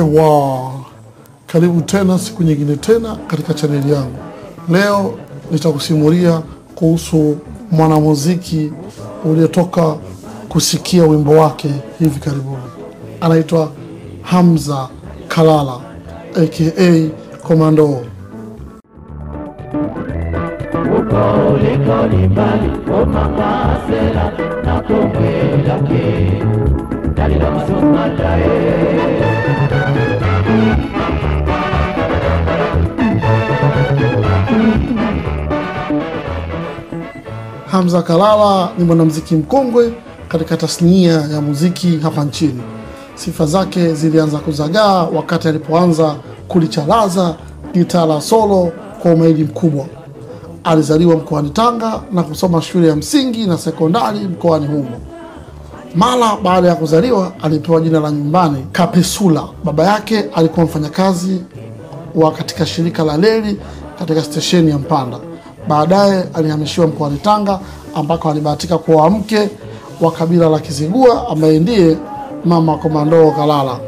Ewa, karibu tena siku nyingine tena katika chaneli yangu. Leo nitakusimulia kuhusu mwanamuziki uliotoka kusikia wimbo wake hivi karibuni. Anaitwa Hamza Kalala aka Komando. Hamza Kalala ni mwanamuziki mkongwe katika tasnia ya muziki hapa nchini. Sifa zake zilianza kuzagaa wakati alipoanza kulicharaza gitaa la solo kwa umahiri mkubwa. Alizaliwa mkoani Tanga na kusoma shule ya msingi na sekondari mkoani humo. Mara baada ya kuzaliwa alipewa jina la nyumbani Kapesula. Baba yake alikuwa mfanyakazi wa katika shirika la reli katika stesheni ya Mpanda. Baadaye alihamishiwa mkoani Tanga ambako alibahatika kuoa mke wa kabila la Kizigua ambaye ndiye mama Komando Kalala.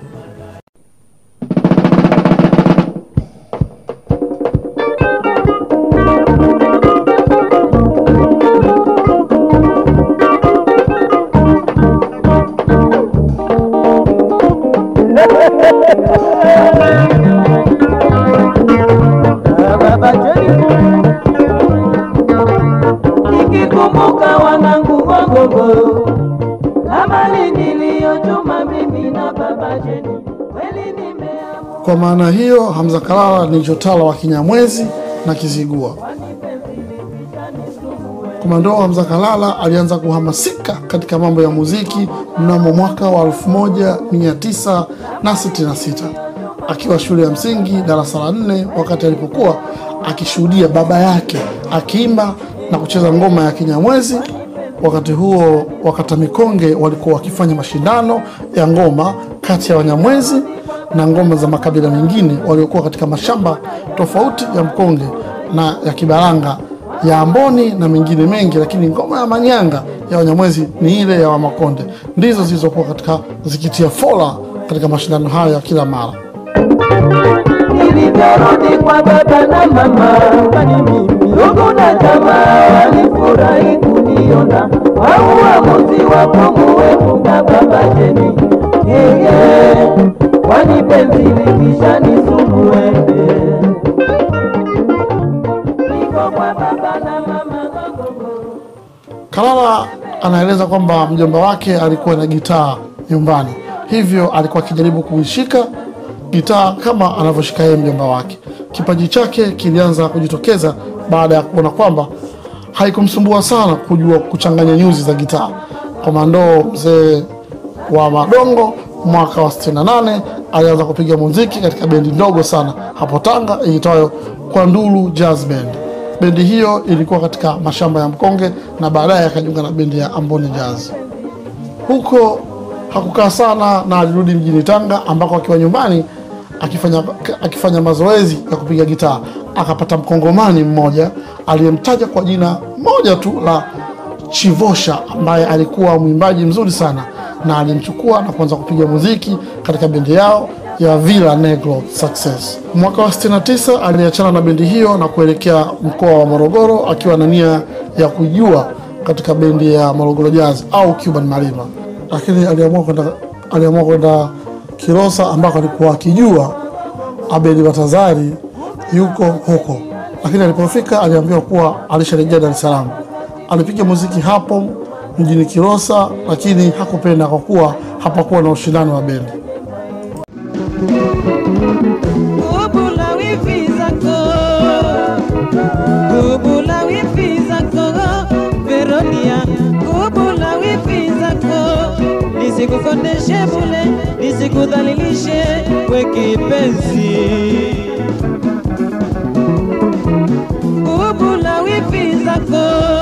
Nikikumbuka wanangu Wagogo na mali niliyochuma mimi na baba Jeni, kweli nimeamua Kwa maana hiyo, Hamza Kalala ni chotala wa Kinyamwezi na Kizigua. Komando Hamza Kalala alianza kuhamasika katika mambo ya muziki mnamo mwaka wa 1966 akiwa shule ya msingi darasa la nne, wakati alipokuwa akishuhudia baba yake akiimba na kucheza ngoma ya Kinyamwezi. Wakati huo wakata mikonge walikuwa wakifanya mashindano ya ngoma kati ya Wanyamwezi na ngoma za makabila mengine waliokuwa katika mashamba tofauti ya mkonge na ya Kibaranga ya Amboni na mengine mengi, lakini ngoma ya manyanga ya Wanyamwezi ni ile ya Wamakonde, ndizo zilizokuwa katika zikitia fola katika mashindano hayo ya kila mara. nilivyorudi kwa baba na mama, ndugu na jamaa walifurahi kuniona kwa uamuzi wa kumuepuka baba Jeni, yeye kwani penzi likisha nisumbue niko kwa baba na mama Gogogo. Kalala anaeleza kwamba mjomba wake alikuwa na gitaa nyumbani, hivyo alikuwa akijaribu kuishika gitaa kama anavyoshika yeye mjomba wake. Kipaji chake kilianza kujitokeza baada ya kuona kwamba haikumsumbua sana kujua kuchanganya nyuzi za gitaa. Komando mzee wa Madongo mwaka wa 68 alianza kupiga muziki katika bendi ndogo sana hapo Tanga iitwayo Kwandulu Jazz Band. Bendi hiyo ilikuwa katika mashamba ya mkonge na baadaye akajiunga na bendi ya Amboni Jazz. Huko hakukaa sana na alirudi mjini Tanga ambako akiwa nyumbani akifanya, akifanya mazoezi ya kupiga gitaa akapata mkongomani mmoja aliyemtaja kwa jina moja tu la Chivosha ambaye alikuwa mwimbaji mzuri sana na alimchukua na kuanza kupiga muziki katika bendi yao ya Villa Negro Success. Mwaka wa 69 aliachana na bendi hiyo na kuelekea mkoa wa Morogoro akiwa na nia ya kujua katika bendi ya Morogoro Jazz au Cuban Malima, lakini aliamua kwenda aliamua kwenda Kilosa ambako alikuwa akijua Abedi Batazari yuko huko, lakini alipofika aliambiwa kuwa alisharejea Dar es Salaam. Alipiga muziki hapo mjini Kilosa, lakini hakupenda kwa kuwa hapakuwa na ushindani wa bendi. Kubula wifi zako Kubula wifi zako Veronia Kubula wifi zako Nisikukondeshe bule Nisikudhalilishe we kipenzi Kubula wifi zako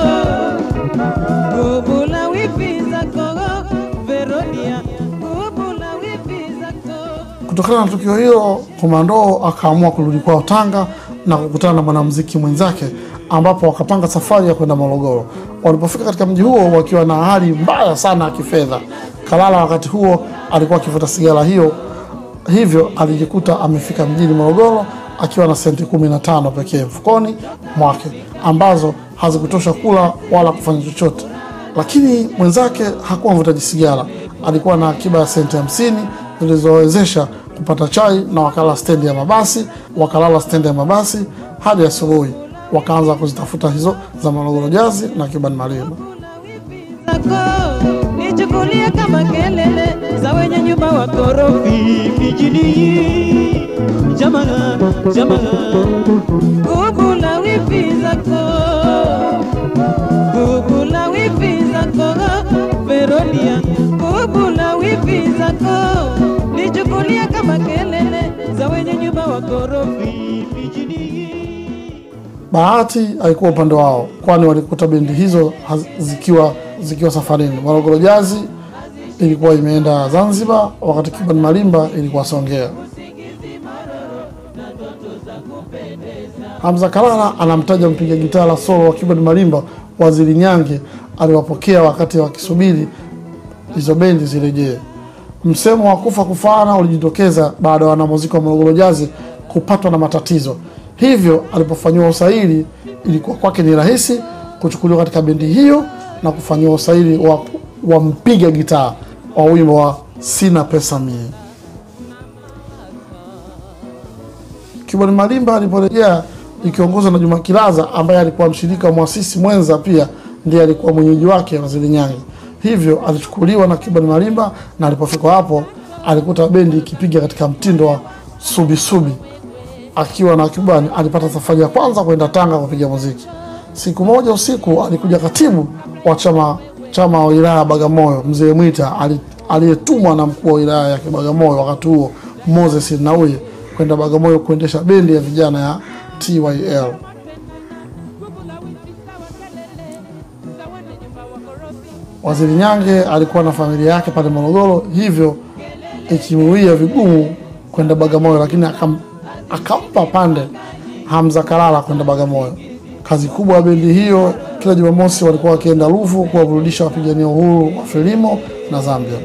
Kubula wifi zako Veronia Kubula wifi zako Kutokana na tukio hilo, Komando akaamua kurudi kwao Tanga na kukutana na mwanamuziki mwenzake ambapo wakapanga safari ya kwenda Morogoro. Walipofika katika mji huo wakiwa na hali mbaya sana ya kifedha, Kalala wakati huo alikuwa akivuta sigara hiyo hivyo alijikuta amefika mjini Morogoro akiwa na senti kumi na tano pekee mfukoni mwake ambazo hazikutosha kula wala kufanya chochote. Lakini mwenzake hakuwa mvutaji sigara, alikuwa na akiba ya senti hamsini zilizowezesha kupata chai na wakala stendi ya mabasi, wakalala stendi ya mabasi hadi asubuhi, wakaanza kuzitafuta hizo za Morogoro Jazi na Kibani Malima. zako nichukulie kama kelele za wenye nyumba wa korofi mijini. Jamaa, jamaa, gubu la wifi zako, gubu la wifi zako, Veronia, gubu la wifi zako nichukulie kama kelele za wenye nyumba wa korofi mijini. Bahati haikuwa upande wao, kwani walikuta bendi hizo haz- zikiwa zikiwa safarini. Morogoro Jazi ilikuwa imeenda Zanzibar, wakati Kibani Malimba ilikuwa Songea. Hamza Kalala anamtaja mpiga gitaa la solo wa Kibani Malimba, Waziri Nyange aliwapokea wakati wakisubiri hizo bendi zirejee. Msemo wa kufa kufaana ulijitokeza baada ya wanamuziki wa Morogoro Jazi kupatwa na matatizo, hivyo alipofanyiwa usaili ilikuwa kwake ni rahisi kuchukuliwa katika bendi hiyo na kufanyiwa usaili wa, wa mpiga gitaa wa wimbo wa sina pesa mie. Kiboni Malimba aliporejea ikiongozwa na Juma Kilaza ambaye alikuwa mshirika mwasisi mwenza, pia ndiye alikuwa mwenyeji wake Waziri Nyange. Hivyo alichukuliwa na Kiboni Malimba, na alipofika hapo alikuta bendi ikipiga katika mtindo wa subisubi. Akiwa na Kibani alipata safari ya kwanza kwenda Tanga kupiga muziki. Siku moja usiku alikuja katibu wa chama chama wa wilaya ya Bagamoyo mzee Mwita ali- aliyetumwa na mkuu wa wilaya ya Bagamoyo wakati huo Moses Nauye kwenda Bagamoyo kuendesha bendi ya vijana ya TYL. Waziri Nyange alikuwa na familia yake pale Morogoro, hivyo ikimuia vigumu kwenda Bagamoyo, lakini akam, akampa pande Hamza Kalala kwenda Bagamoyo. Kazi kubwa ya bendi hiyo, kila Jumamosi walikuwa wakienda Ruvu kuwaburudisha wapigania uhuru wa Frelimo na Zambia.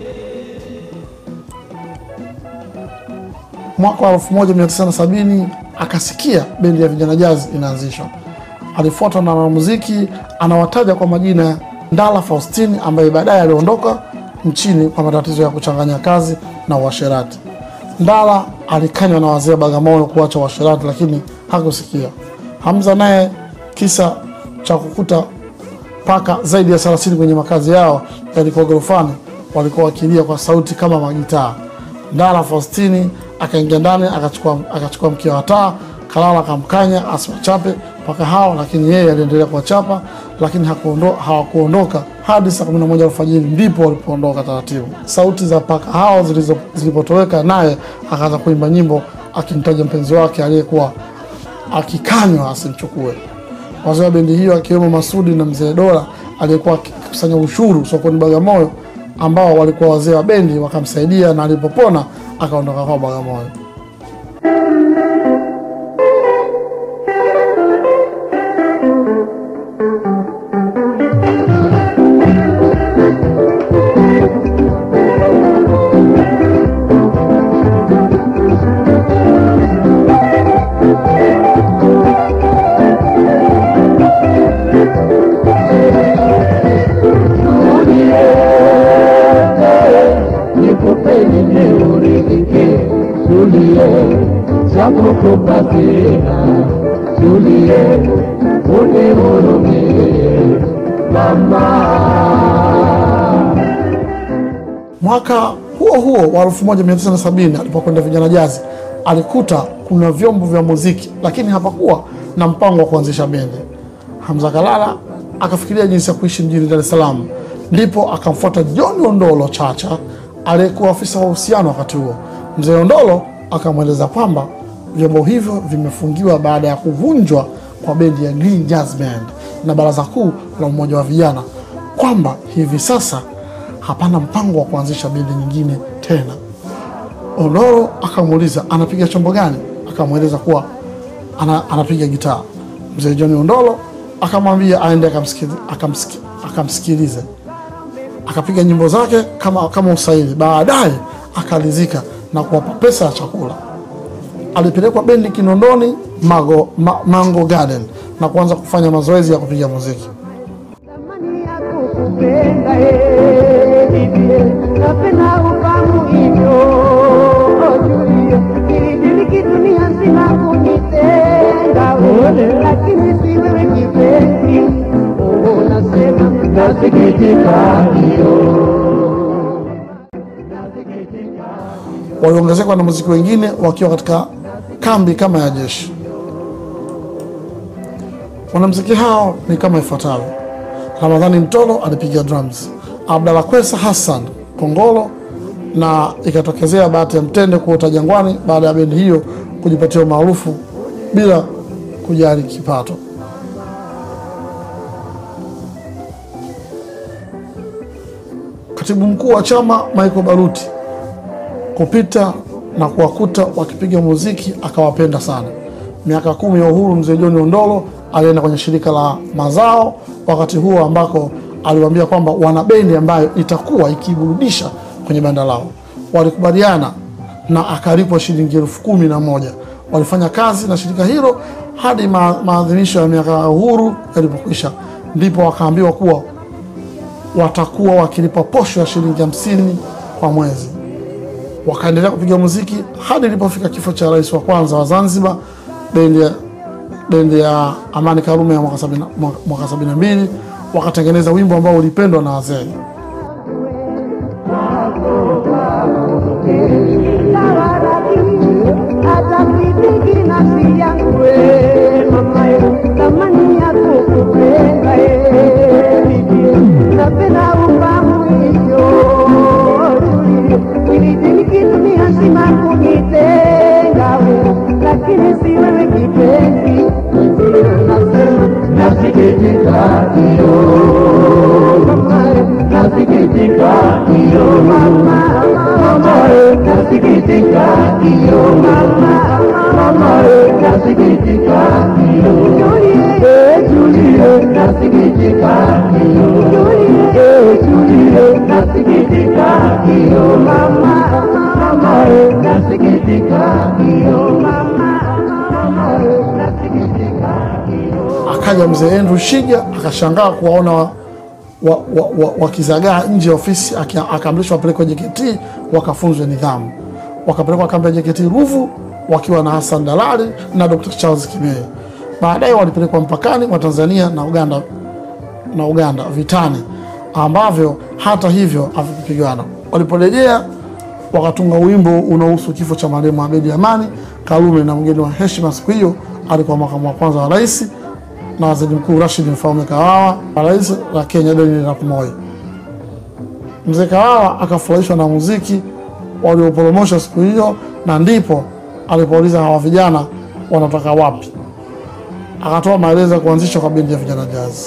Mwaka wa 1970 akasikia bendi ya vijana jazz inaanzishwa. Alifuatwa na wanamuziki anawataja kwa majina ya Ndala Faustini ambaye baadaye aliondoka nchini kwa matatizo ya kuchanganya kazi na uasherati. Ndala alikanywa na wazee wa Bagamoyo kuacha uasherati, lakini hakusikia. Hamza naye kisa cha kukuta paka zaidi ya 30 kwenye makazi yao yalikuwa gorofani, walikuwa wakilia kwa sauti kama magitaa. Ndala Faustini akaingia ndani akachukua, akachukua mkia wa taa. Kalala akamkanya asiwachape paka hao, lakini yeye aliendelea kuwachapa, lakini hakuondo, hawakuondoka hadi saa 11 alfajiri, ndipo walipoondoka taratibu. Sauti za paka hao zilizo- zilipotoweka, naye akaanza kuimba nyimbo akimtaja mpenzi wake aliyekuwa akikanywa asimchukue. Wazee wa bendi hiyo akiwemo Masudi na mzee Dola aliyekuwa akikusanya ushuru sokoni Bagamoyo, ambao walikuwa wazee wa bendi, wakamsaidia na alipopona akaondoka kwa Bagamoyo. nikupeni niuridhike, tulie chakukupa sina, tulie unihurumie mama. Mwaka huo huo wa 1970 alipokwenda vijana jazi, alikuta kuna vyombo vya muziki, lakini hapakuwa na mpango wa kuanzisha bendi. Hamza Kalala akafikiria jinsi ya kuishi mjini Dar es Salaam, ndipo akamfuata John Ondolo Chacha aliyekuwa afisa wa uhusiano wakati huo. Mzee Ondolo akamweleza kwamba vyombo hivyo vimefungiwa baada ya kuvunjwa kwa bendi ya Green Jazz Band na baraza kuu la umoja wa vijana, kwamba hivi sasa hapana mpango wa kuanzisha bendi nyingine tena. Ondoro akamuuliza anapiga chombo gani, akamweleza kuwa ana, anapiga gitaa. Mzee John Ondolo akamwambia aende akamsikilize, akamsiki, akamsikilize akapiga nyimbo zake kama, kama usaili. Baadaye akalizika na kuwapa pesa ya chakula. Alipelekwa bendi Kinondoni Mago, ma, Mango Garden na kuanza kufanya mazoezi ya kupiga muziki. Thamani ya kukupenda eh, bibie, napenda ufahamu hivyo Julie, kilidiliki dunia nzima kunitenga wewe, lakini si wewe kipenzi. Oh, nasema nasikitika hiyo Waliongezeka wanamuziki wengine wakiwa katika kambi kama ya jeshi. Wanamuziki hao ni kama ifuatavyo: Ramadhani Mtolo alipiga drums, Abdalla Kwesa Hassan kongolo, na ikatokezea bahati ya mtende kuota jangwani baada ya bendi hiyo kujipatia umaarufu bila kujali kipato. Katibu mkuu wa chama Michael Baruti kupita na kuwakuta wakipiga muziki akawapenda sana. Miaka kumi ya uhuru, mzee John Ondolo alienda kwenye shirika la mazao wakati huo ambako aliwaambia kwamba wana bendi ambayo itakuwa ikiburudisha kwenye banda lao. Walikubaliana na akalipwa shilingi elfu kumi na moja. Walifanya kazi na shirika hilo hadi ma maadhimisho ya miaka ya uhuru yalipokwisha, ndipo wakaambiwa kuwa watakuwa wakilipa posho ya shilingi hamsini kwa mwezi wakaendelea kupiga muziki hadi ilipofika kifo cha rais wa kwanza wa Zanzibar, bendi ya, bendi ya Amani Karume ya mwaka sabini mwaka sabini na mbili wakatengeneza wimbo ambao ulipendwa na wazee. hata kipiki nafsi yangu we mama ye thamani ya kukupenda ye bibie napenda ufahamu hivyo Julie kilidiliki dunia nzima kunitenga we lakini si wewe kipenzi ndio nasema nasikitika hiyo mama ye nasikitika hiyo mama mama ye nasikitika hiyo mama mama ye nasikitika hiyo Julie eh Julie nasikitika hiyo Julie eh Julie nasikitika hiyo mama mama ye nasikitika hiyo mama mama ye nasikitika hiyo Akaja mzee Andrew Shija akashangaa kuwaona wa, wa, wa, wa, wakizagaa nje ya ofisi, aki- akaamrishwa wapelekwe JKT wakafunzwe nidhamu. Wakapelekwa kambi ya JKT Ruvu wakiwa na Hassan Dalali na Dr. Charles Kimei. Baadaye walipelekwa mpakani mwa Tanzania na Uganda na Uganda vitani, ambavyo hata hivyo havikupigana. Waliporejea wakatunga wimbo unaohusu kifo cha marehemu Abedi Amani Karume, na mgeni wa heshima siku hiyo alikuwa makamu wa kwanza wa rais na waziri mkuu Rashid Mfaume Kawawa na rais la Kenya Daniel Arap Moi. Mzee Kawawa akafurahishwa na muziki walioporomosha siku hiyo, na ndipo alipouliza hawa vijana wanatoka wapi. Akatoa maelezo ya kuanzishwa kwa bendi ya vijana jazz.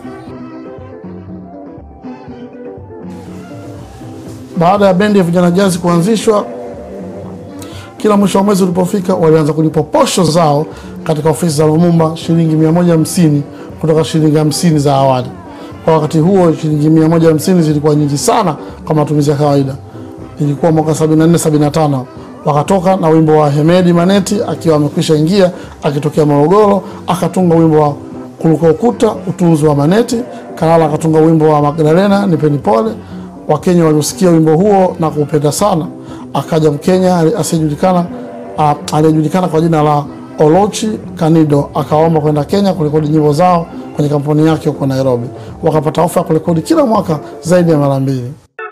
Baada ya bendi ya vijana jazz kuanzishwa, kila mwisho wa mwezi ulipofika, walianza kulipwa posho zao katika ofisi za Lumumba shilingi 150 kutoka shilingi 50 za awali. Kwa wakati huo shilingi 150 zilikuwa nyingi sana kwa matumizi ya kawaida. Ilikuwa mwaka 74 75 wakatoka na wimbo wa Hemedi Maneti akiwa amekwisha ingia akitokea Morogoro, akatunga wimbo wa Kuruka Ukuta, utunzi wa Maneti. Kalala akatunga wimbo wa Magdalena Nipeni Pole. Wakenya waliosikia wimbo huo na kuupenda sana. Akaja Mkenya asiyejulikana ah, aliyejulikana kwa jina la Olochi Kanido akaomba kwenda Kenya kurekodi nyimbo zao kwenye kampuni yake huko Nairobi. Wakapata ofa ya kurekodi kila mwaka zaidi ya mara mbili.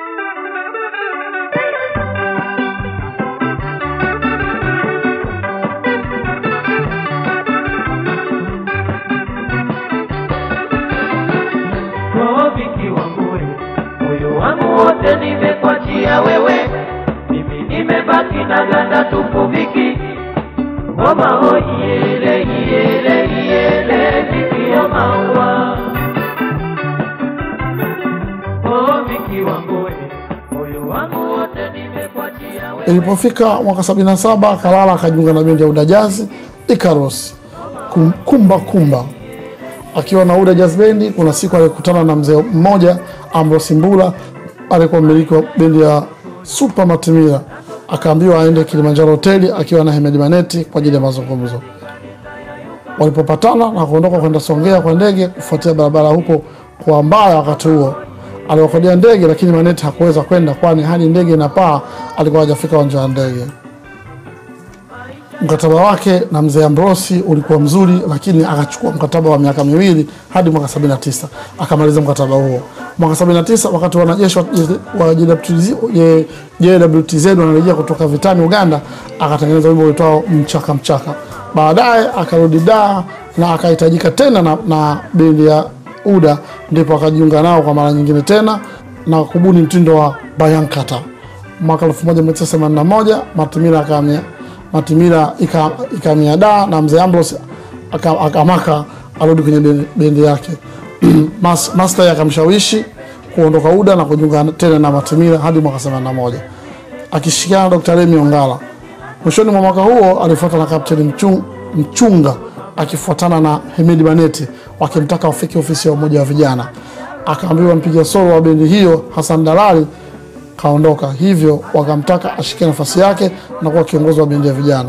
Rafiki wangu we, moyo wangu wote nimekwachia wewe, mimi nimebaki na ganda tupu viki ngoma ho iyele iyele iyele vikio maua oh viki wangu we, moyo wangu wote nimekwachia wewe. Ilipofika mwaka 77 Kalala akajiunga na bendi ya Uda Jazz Icarus Kum- kumba kumba akiwa na Uda Jazz Bendi. Kuna siku alikutana na mzee mmoja Ambrose Mbula alikuwa mmiliki wa bendi ya Super Matimira akaambiwa aende Kilimanjaro hoteli akiwa na Hemedi Maneti kwa ajili ya mazungumzo. Walipopatana na kuondoka kwenda Songea kwa ndege kufuatia barabara huko kwa mbaya, wakati huo aliwakodia ndege, lakini Maneti hakuweza kwenda, kwani hadi ndege inapaa alikuwa hajafika uwanja wa ndege. Mkataba wake na mzee Ambrosi ulikuwa mzuri, lakini akachukua mkataba wa miaka miwili hadi mwaka 79 akamaliza mkataba huo. Mwaka 79 wakati wanajeshi wa wa JWTZ je- JWTZ wanarejea kutoka vitani Uganda, akatengeneza wimbo uitwao mchaka mchaka. Baadaye akarudi Dar na akahitajika tena na, na bendi ya UDA, ndipo akajiunga nao kwa mara nyingine tena na kubuni mtindo wa Bayankata. Mwaka 1981 Matimira akamia Matimira ika- ikamia Dar na mzee Ambrose aka- akamaka arudi kwenye bendi- bendi yake. Mas- Master akamshawishi kuondoka UDA na kujiunga tena na Matimira hadi mwaka 81 akishirikiana na Dr. Remi Ongala. Mwishoni mwa mwaka huo alifuata na Kapteni Mchung, Mchunga akifuatana na Hemedi Baneti wakimtaka wafike ofisi ya umoja wa vijana. Akaambiwa mpiga solo wa bendi hiyo Hassan Dalali kaondoka, hivyo wakamtaka ashike nafasi yake na kuwa kiongozi wa bendi ya vijana.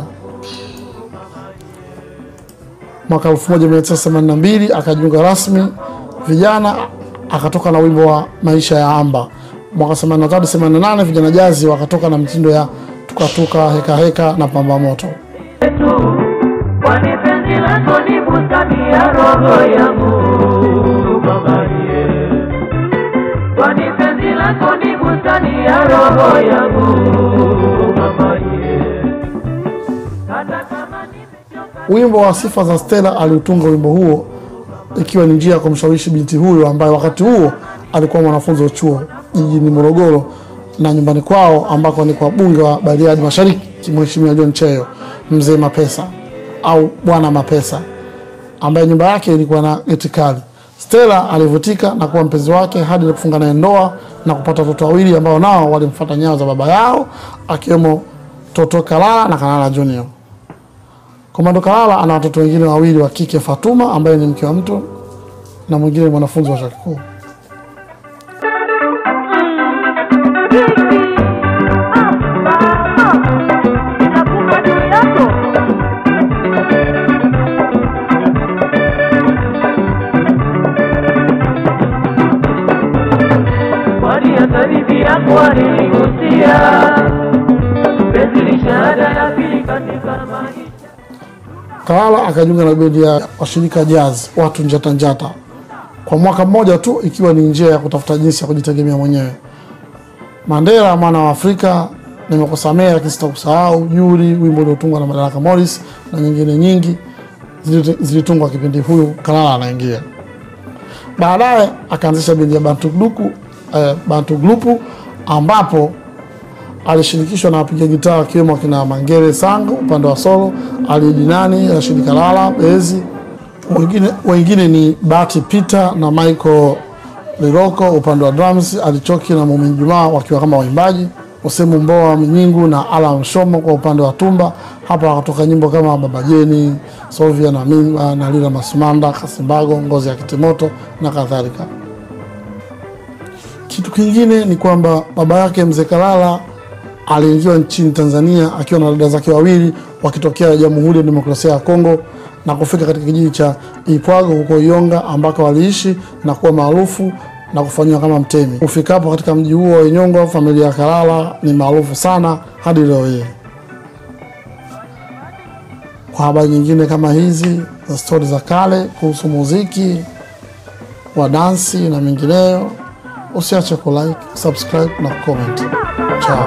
Mwaka 1982 akajiunga rasmi vijana, akatoka na wimbo wa maisha ya amba. Mwaka 83 88 vijana jazi wakatoka na mtindo ya tukatuka heka heka na pamba moto. yetu, kwani penzi lako ni bustani ya roho yangu mamaye, kwani penzi lako ni bustani ya roho yangu mamaye, hata kama nimechoka Wimbo wa sifa za Stella aliutunga wimbo huo ikiwa ni njia ya kumshawishi binti huyo ambaye wakati huo alikuwa mwanafunzi wa chuo jijini Morogoro na nyumbani kwao ambako ni kwa bunge wa Bariadi Mashariki, Mheshimiwa John Cheyo mzee Mapesa au bwana Mapesa, ambaye nyumba yake ilikuwa na geti kali. Stella alivutika na kuwa mpenzi wake hadi kufunga naye ndoa na kupata watoto wawili ambao nao walimfuata nyayo za baba yao, akiwemo Toto Kalala na Kalala Junior. Komando Kalala ana watoto wengine wawili wa kike, Fatuma ambaye ni mke wa mtu na mwingine ni mwanafunzi wa chuo kikuu. kwani hata bibi yako aligusia penzi ni shahada ya pili katika maisha. Kalala akajiunga na bendi ya washirika jazz watu njata njata kwa mwaka mmoja tu, ikiwa ni njia ya kutafuta jinsi ya kujitegemea mwenyewe. Mandela mwana wa Afrika, nimekusamea lakini sitakusahau, Juri, wimbo uliotungwa na Madaraka Morris na nyingine nyingi zili- zilitungwa kipindi huyu Kalala anaingia. Baadaye akaanzisha bendi ya Bantu Gluku, eh, Bantu Glupu ambapo alishirikishwa na wapiga gitaa wakiwemo akina Mangere Sango upande wa solo, Ali Dinani, Rashid Kalala bezi, wengine, wengine ni Bati Peter na Michael Liroko upande wa drums, Alichoki na Mumin Jumaa wakiwa kama waimbaji, Usemu Mboa Minyingu na Alan Shomo kwa upande wa tumba. Hapa wakatoka nyimbo kama Baba Jeni, Sovia na Mimba na Lila Masumanda, Kasimbago, Ngozi ya Kitimoto na kadhalika. Kitu kingine ni kwamba baba yake mzee Kalala aliingiwa nchini Tanzania akiwa na dada zake wawili wakitokea Jamhuri ya Demokrasia ya Kongo na kufika katika kijiji cha Ipwago huko Iyonga ambako waliishi na kuwa maarufu na kufanyiwa kama mtemi. Kufikapo katika mji huo wa Inyongo, familia ya Kalala ni maarufu sana hadi leo hii. Kwa habari nyingine kama hizi za stori za kale kuhusu muziki wa dansi na mengineyo, usiache kulike, subscribe na comment. Chao.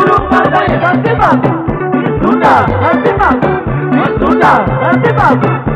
Simba, Simba, Simba, Simba, Simba,